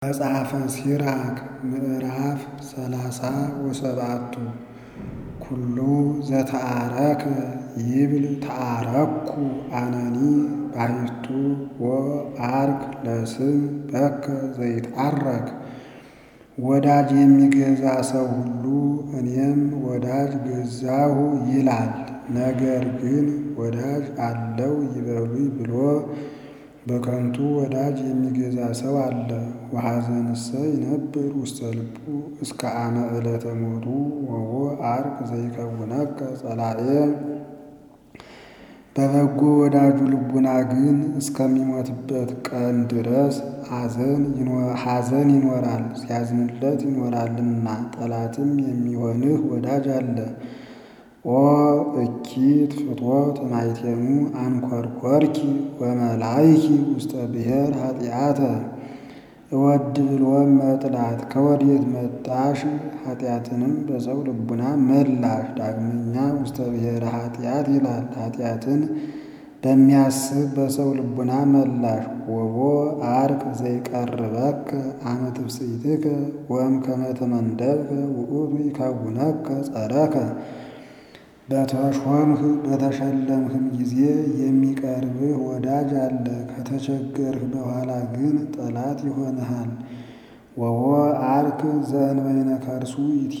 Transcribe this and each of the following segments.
መጽሐፈ ሲራክ ምዕራፍ ሰላሳ ወሰባቱ ኩሉ ዘተአረከ ይብል ተአረኩ አነኒ ባሕቱ ወአርክ ለስም በከ ዘይትዐረክ። ወዳጅ የሚገዛ ሰው ሁሉ እኔም ወዳጅ ገዛሁ ይላል። ነገር ግን ወዳጅ አለው ይበሉኝ ብሎ በከንቱ ወዳጅ የሚገዛ ሰው አለ። ወሐዘንሰ ይነብር ውስተ ልቡ እስከ አመ ዕለተ ሞቱ ወቦ አርክ ዘይከውነከ ጸላኤ። በበጎ ወዳጁ ልቡና ግን እስከሚሞትበት ቀን ድረስ ሐዘን ይኖራል ሲያዝንለት ይኖራልና። ጠላትም የሚሆንህ ወዳጅ አለ። ኦ እኪት ፍትወት ማይቴሙ አንኰርኰርኪ ወመላይኪ ውስተ ብሔር ኃጢአተ። እወድ ብሎም መጥላት ከወዴት መጣሽ? ኃጢአትንም በሰው ልቡና መላሽ። ዳግመኛ ውስተ ብሔረ ኃጢአት ይላል። ኃጢአትን በሚያስብ በሰው ልቡና መላሽ። ወቦ አርክ ዘይቀርበከ አመ ትፍሥሕትከ ወእምከመ ተመንደብከ ውእቱ ይከውነከ ጸረከ። በተሾምህ በተሸለምህም ጊዜ የሚቀርብህ ወዳጅ አለ። ከተቸገርህ በኋላ ግን ጠላት ይሆንሃል። ወቦ አርክ ዘእንበይነ ከርሱ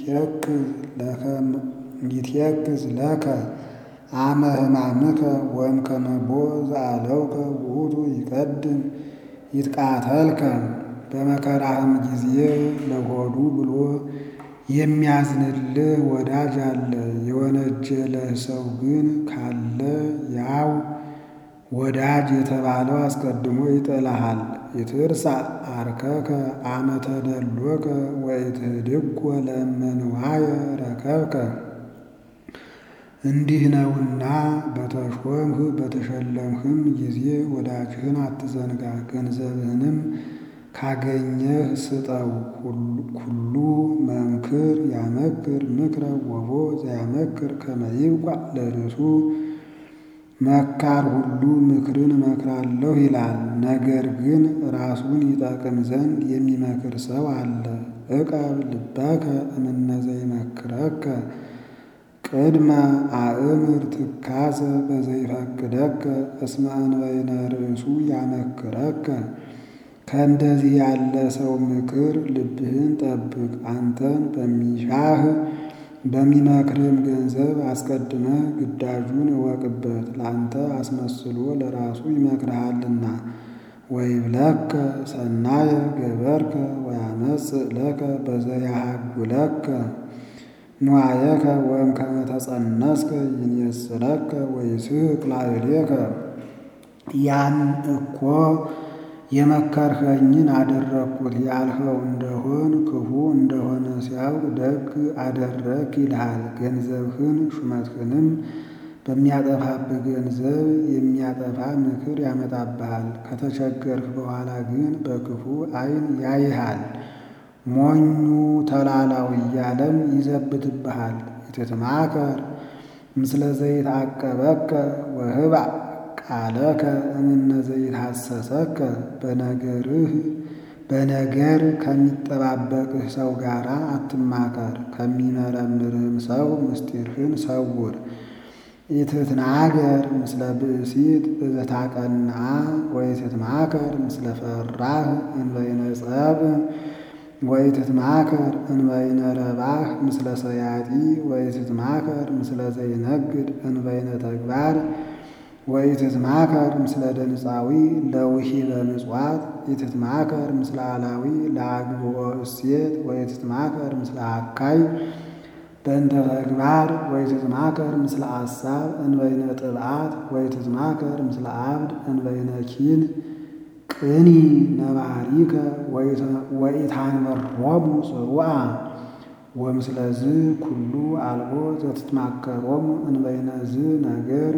ይትየክዝ ለከ አመ ሕማምከ ወእምከመ ቦ ዘአለውከ ውእቱ ይቀድም ይትቃተልከ። በመከራህም ጊዜ ለሆዱ ብሎ የሚያዝንልህ ወዳጅ አለ። የወነጀለህ ሰው ግን ካለ ያው ወዳጅ የተባለው አስቀድሞ ይጠላሃል። ይትርሳዕ አርከከ አመ ተደሎከ ወኢትህድጎ ለእመ ንዋየ ረከብከ። እንዲህ ነውና በተሾምህ በተሸለምህም ጊዜ ወዳጅህን አትዘንጋ። ገንዘብህንም ካገኘህ ስጠው። ኩሉ መምክር ያመክር ምክረ ወቦ ዘያመክር ከመ ይብቋዕ ለርእሱ። መካር ሁሉ ምክርን እመክራለሁ ይላል። ነገር ግን ራሱን ይጠቅም ዘንድ የሚመክር ሰው አለ። ዕቀብ ልበከ እምነ ዘይመክረከ ቅድመ አእምር ትካዘ በዘይፈቅደከ እስመ እንበይነ ርእሱ ያመክረከ። ከእንደዚህ ያለ ሰው ምክር ልብህን ጠብቅ። አንተን በሚሻህ በሚመክርህም ገንዘብ አስቀድመህ ግዳጁን እወቅበት። ለአንተ አስመስሎ ለራሱ ይመክርሃልና። ወይብለከ ሰናየ ገበርከ ወያመጽእ ለከ በዘያሃጉለከ ንዋየከ ወእምከመ ተጸነስከ ይንየስረከ ወይስሕቅ ላዕሌከ። ያን እኮ የመከርኸኝን አደረግኩት ያልኸው እንደሆን ክፉ እንደሆነ ሲያውቅ ደግ አደረግክ ይልሃል። ገንዘብህን ሹመትህንም በሚያጠፋብህ ገንዘብ የሚያጠፋ ምክር ያመጣብሃል። ከተቸገርህ በኋላ ግን በክፉ ዓይን ያይሃል። ሞኙ ተላላው እያለም ይዘብትብሃል። ኢትትማከር ምስለ ዘይትዐቀበከ ወህባእ ቃለከ እምነ ዘይትሐሰሰከ። በነገርህ በነገር ከሚጠባበቅህ ሰው ጋር አትማከር፣ ከሚመረምርህም ሰው ምስጢርህን ሰውር። ኢትትናገር ምስለ ብእሲት እዘታቀንዓ ወኢትትማከር ምስለ ፈራህ እንበይነ ጸብእ ወኢትትማከር እንበይነ ረባህ ምስለ ሰያጢ ወኢትትማከር ምስለ ዘይነግድ እንበይነ ተግባር ወኢትትማከር ምስለ ደንፃዊ ለውሂበ ምጽዋት ኢትትማከር ምስለ አላዊ ለአግብኦ እሴት ወኢትትማከር ምስለ አካይ በእንተ ተግባር ወኢትትማከር ምስለ አሳብ እንበይነ ጥብዓት ወኢትትማከር ምስለ አብድ እንበይነ ኪን ቅኒ ነባሪከ ወኢታንበሮሙ ጽሩዓ ወምስለዝ ኩሉ አልቦ ዘትትማከሮሙ እንበይነ ዝ ነገር።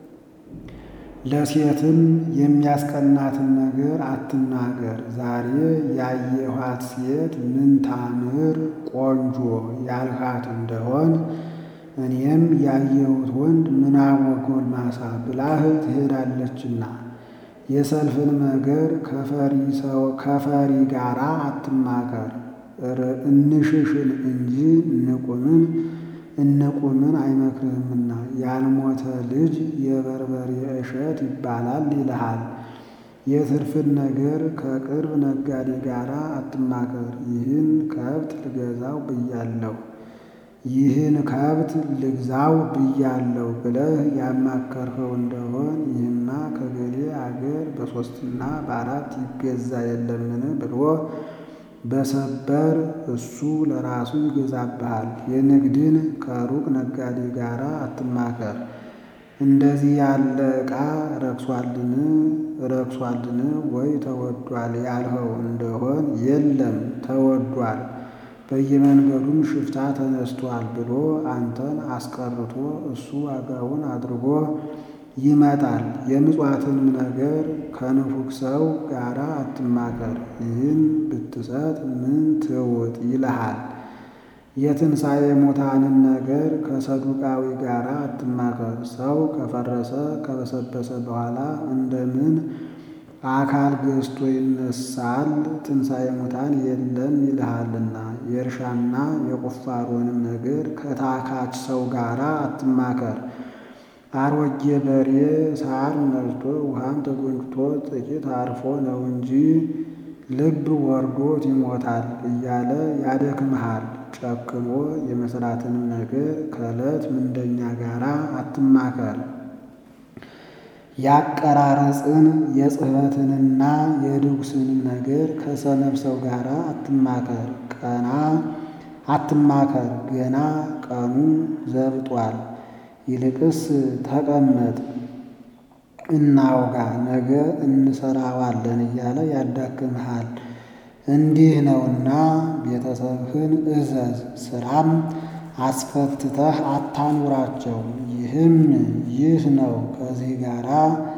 ለሴትም የሚያስቀናትን ነገር አትናገር። ዛሬ ያየኋት ሴት ምን ታምር ቆንጆ ያልሃት እንደሆን እኔም ያየሁት ወንድ ምናወ ጎልማሳ ብላህ ትሄዳለችና የሰልፍን ነገር ከፈሪ ጋራ አትማከር። እንሽሽን እንጂ እንቁምን እንቁምን አይመክርህምና ያልሞተ ልጅ የበርበሬ እሸት ይባላል ይልሃል። የትርፍን ነገር ከቅርብ ነጋዴ ጋር አትማከር። ይህን ከብት ልገዛው ብያለሁ ይህን ከብት ልግዛው ብያለሁ ብለህ ያማከርኸው እንደሆን ይህማ ከገሌ አገር በሦስትና በአራት ይገዛ የለምን ብሎ በሰበር እሱ ለራሱ ይገዛብሃል። የንግድን ከሩቅ ነጋዴ ጋር አትማከር። እንደዚህ ያለ ዕቃ ረክሷልን ረክሷልን ወይ ተወዷል ያልኸው እንደሆን የለም ተወዷል፣ በየመንገዱም ሽፍታ ተነስቷል ብሎ አንተን አስቀርቶ እሱ ዋጋውን አድርጎ ይመጣል። የምጽዋትንም ነገር ከንፉግ ሰው ጋር አትማከር። ይህን ብትሰጥ ምን ትውጥ ይልሃል። የትንሣኤ ሙታንን ነገር ከሰዱቃዊ ጋር አትማከር። ሰው ከፈረሰ ከበሰበሰ በኋላ እንደምን አካል ገዝቶ ይነሳል? ትንሣኤ ሙታን የለም ይልሃልና። የእርሻና የቁፋሮንም ነገር ከታካች ሰው ጋር አትማከር። አሮጌ በሬ ሳር ነድቶ ውሃም ተጎንጭቶ ጥቂት አርፎ ነው እንጂ ልብ ወርዶት ይሞታል እያለ ያደክምሃል። ጨክሞ የመስራትንም ነገር ከዕለት ምንደኛ ጋር አትማከር። ያቀራረጽን የጽሕፈትንና የድጉስንም ነገር ከሰነፍ ሰው ጋር አትማከር። ቀና አትማከር ገና ቀኑ ዘብጧል። ይልቅስ ተቀመጥ እናውጋ ነገ እንሰራዋለን እያለ ያዳክምሃል። እንዲህ ነውና ቤተሰብህን እዘዝ፣ ስራም አስፈትተህ አታኑራቸው። ይህም ይህ ነው። ከዚህ ጋራ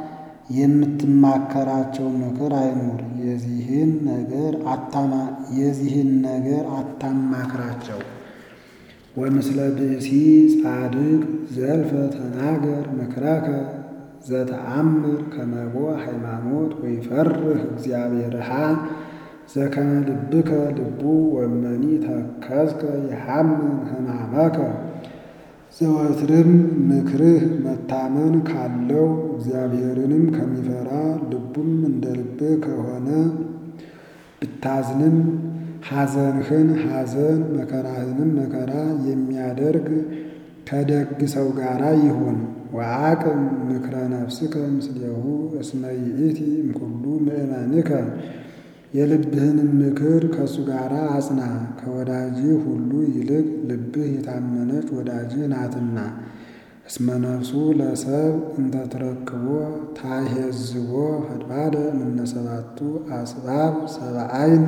የምትማከራቸው ምክር አይኑር። የዚህን ነገር አታማ የዚህን ነገር አታማክራቸው። ወምስለ ብእሲ ጻድቅ ዘልፈ ተናገር ምክረከ ዘተአምር ከመቦ ሃይማኖት ወይፈርህ እግዚአብሔርሃ ዘከመ ልብከ ልቡ ወመኒ ተከዝከ የሐምን ሕማመከ ዘወትርም ምክርህ መታመን ካለው እግዚአብሔርንም ከሚፈራ ልቡም እንደ ልብህ ከሆነ ብታዝንም ሐዘንህን ሐዘን መከራህንም መከራ የሚያደርግ ከደግ ሰው ጋር ይሁን። ወአቅም ምክረ ነፍስከ ምስሌሁ እስመ ይእቲ እምኩሉ ምእመንከ የልብህንም ምክር ከእሱ ጋር አጽና። ከወዳጅህ ሁሉ ይልቅ ልብህ የታመነች ወዳጅህ ናትና። እስመ ነፍሱ ለሰብ እንተ ትረክቦ ታሄዝቦ ፈድባደ እምነሰባቱ አስባብ ሰብአይን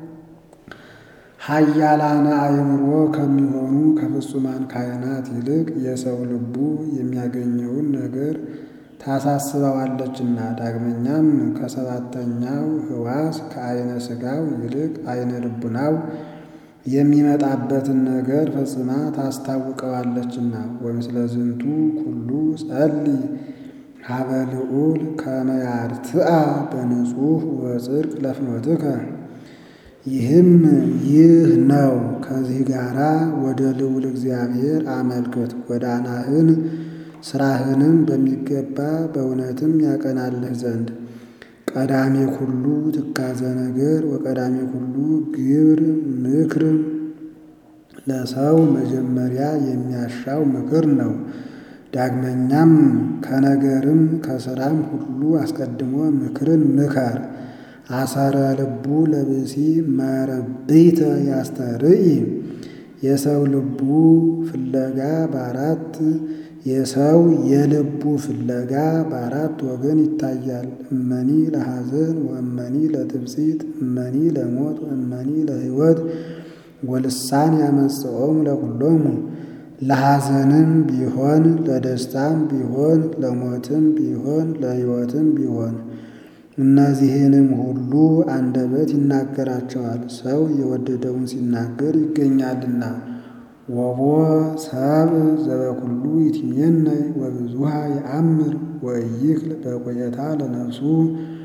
ኃያላነ አእምሮ ከሚሆኑ ከፍጹማን ካህናት ይልቅ የሰው ልቡ የሚያገኘውን ነገር ታሳስበዋለችና። ዳግመኛም ከሰባተኛው ሕዋስ ከአይነ ሥጋው ይልቅ አይነ ልቡናው የሚመጣበትን ነገር ፈጽማ ታስታውቀዋለችና። ወምስለ ዝንቱ ኩሉ ጸልይ ሀበ ልዑል ከመ ያርትአ በንጹሕ ወጽድቅ ለፍኖትከ ይህም ይህ ነው። ከዚህ ጋራ ወደ ልዑል እግዚአብሔር አመልክት። ጎዳናህን ስራህንም በሚገባ በእውነትም ያቀናልህ ዘንድ ቀዳሜ ኩሉ ትካዘ ነገር ወቀዳሜ ኩሉ ግብር ምክር ለሰው መጀመሪያ የሚያሻው ምክር ነው። ዳግመኛም ከነገርም ከስራም ሁሉ አስቀድሞ ምክርን ምከር። አሰረ ልቡ ለብሲ መረብይተ ያስተርኢ የሰው ልቡ ፍለጋ በአራት የሰው የልቡ ፍለጋ በአራት ወገን ይታያል። እመኒ ለሐዘን ወእመኒ ለትብሲት እመኒ ለሞት ወእመኒ ለሕይወት ወልሳን ያመጽኦም ለኩሎሙ ለሐዘንም ቢሆን ለደስታም ቢሆን ለሞትም ቢሆን ለሕይወትም ቢሆን እነዚህንም ሁሉ አንደበት ይናገራቸዋል። ሰው የወደደውን ሲናገር ይገኛልና። ወቦ ሰብ ዘበኩሉ ይትሜነይ ወብዙሃ የአምር ወይክል በቆየታ ለነፍሱ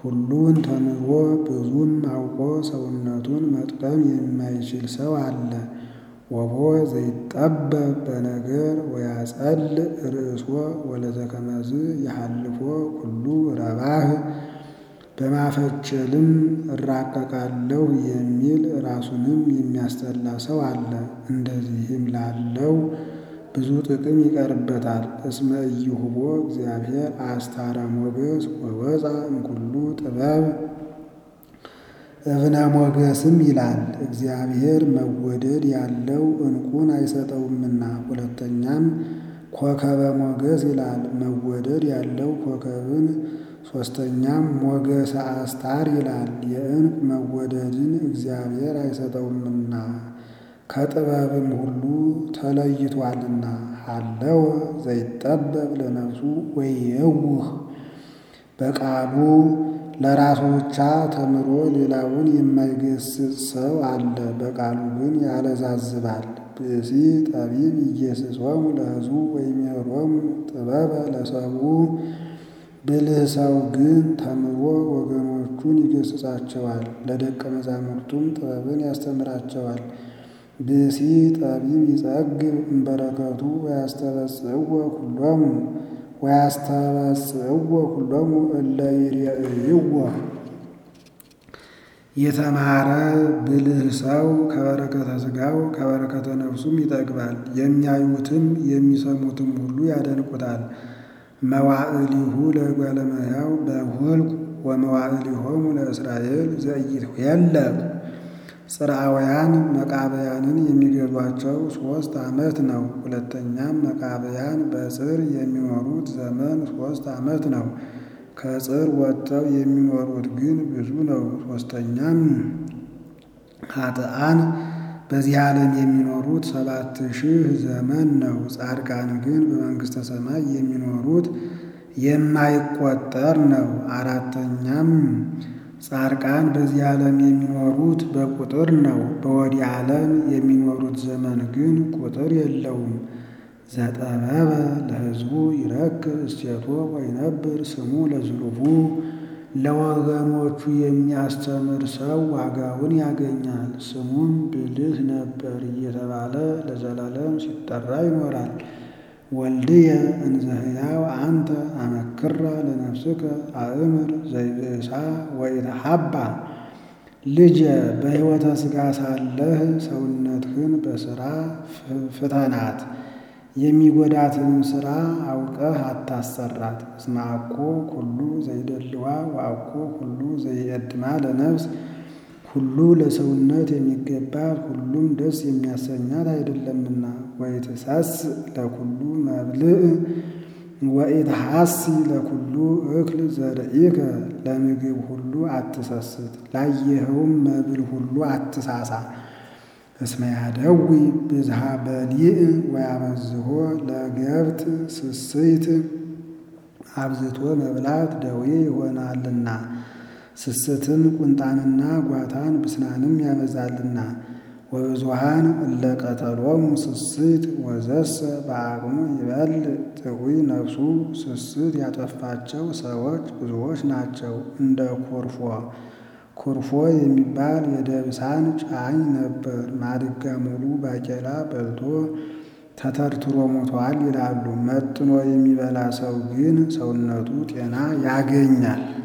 ሁሉን ተምሮ ብዙም አውቆ ሰውነቱን መጥቀም የማይችል ሰው አለ። ወቦ ዘይጠበብ በነገር ወያጸል ርእሶ ወለዘከመዝ የሐልፎ ኩሉ ረባህ በማፈቸልም እራቀቃለሁ የሚል ራሱንም የሚያስጠላ ሰው አለ። እንደዚህም ላለው ብዙ ጥቅም ይቀርበታል። እስመ ኢይሁቦ እግዚአብሔር አስታረ ሞገስ ወወፃ እምኩሉ ጥበብ እብነ ሞገስም ይላል እግዚአብሔር መወደድ ያለው ዕንቁን አይሰጠውምና። ሁለተኛም ኮከበ ሞገስ ይላል መወደድ ያለው ኮከብን። ሦስተኛም ሞገሰ አስታር ይላል የዕንቁ መወደድን እግዚአብሔር አይሰጠውምና ከጥበብም ሁሉ ተለይቷልና። ሀለወ ዘይጠበብ ለነፍሱ ወይየውህ በቃሉ ለራሱ ብቻ ተምሮ ሌላውን የማይገስጽ ሰው አለ። በቃሉ ግን ያለዛዝባል። ብእሲ ጠቢብ ኢየስጾሙ ለሕዝቡ ወይሜሮሙ ጥበበ ለሰብኡ ብልህ ሰው ግን ተምሮ ወገኖቹን ይገስጻቸዋል፣ ለደቀ መዛሙርቱም ጥበብን ያስተምራቸዋል። ብእሲ ጠቢብ ይጸግብ እምበረከቱ ወያስተበጽእዎ ኩሎሙ ወያስተበጽእዎ ኩሎሙ እለ ይሬእይዎ። የተማረ ብልህ ሰው ከበረከተ ሥጋው ከበረከተ ነፍሱም ይጠግባል። የሚያዩትም የሚሰሙትም ሁሉ ያደንቁታል። መዋዕሊሁ ለእጓለ እመሕያው በሁልቁ ወመዋዕሊሆሙ ለእስራኤል ዘኢይትኄለቁ። ጽርዓውያን መቃብያንን የሚገዟቸው ሦስት ዓመት ነው። ሁለተኛም መቃብያን በጽር የሚኖሩት ዘመን ሦስት ዓመት ነው። ከጽር ወጥተው የሚኖሩት ግን ብዙ ነው። ሦስተኛም ኃጥአን በዚህ ዓለም የሚኖሩት ሰባት ሺህ ዘመን ነው። ጻድቃን ግን በመንግሥተ ሰማይ የሚኖሩት የማይቆጠር ነው። አራተኛም ጻድቃን በዚህ ዓለም የሚኖሩት በቁጥር ነው። በወዲህ ዓለም የሚኖሩት ዘመን ግን ቁጥር የለውም። ዘጠበበ ለሕዝቡ ይረክብ እስቴቶ ወይነብር ስሙ ለዝሉፉ። ለወገኖቹ የሚያስተምር ሰው ዋጋውን ያገኛል። ስሙም ብልህ ነበር እየተባለ ለዘላለም ሲጠራ ይኖራል። ወልድየ እንዘ ሕያው አንተ አመክራ ለነፍስከ አእምር ዘይብእሳ ወኢተሐባ። ልጄ በሕይወተ ሥጋ ሳለህ ሰውነትህን በሥራ ፍተናት፣ የሚጎዳትንም ሥራ አውቀህ አታሰራት። እስመ አኮ ኩሉ ዘይደልዋ ወአኮ ኩሉ ዘይእድማ ለነፍስ ሁሉ ለሰውነት የሚገባት ሁሉም ደስ የሚያሰኛት አይደለምና። ወኢትሰስእ ለኩሉ መብልዕ ወኢትሐሲ ለኩሉ እክል ዘርኢከ። ለምግብ ሁሉ አትሰስት፣ ላየኸውም መብል ሁሉ አትሳሳ። እስመ ያደዊ ብዝሃ በሊዕ ወያበዝሖ ለገብጥ ስስይት። አብዝቶ መብላት ደዌ ይሆናልና ስስትም ቁንጣንና ጓታን ብስናንም ያበዛልና። ወብዙሃን እለ ቀተሎሙ ስስት ወዘሰ በአቅሙ ይበልዕ ጥዑይ ነፍሱ። ስስት ያጠፋቸው ሰዎች ብዙዎች ናቸው። እንደ ኮርፎ ኮርፎ የሚባል የደብሳን ጫኝ ነበር። ማድጋ ሙሉ ባቄላ በልቶ ተተርትሮ ሞቷል ይላሉ። መጥኖ የሚበላ ሰው ግን ሰውነቱ ጤና ያገኛል።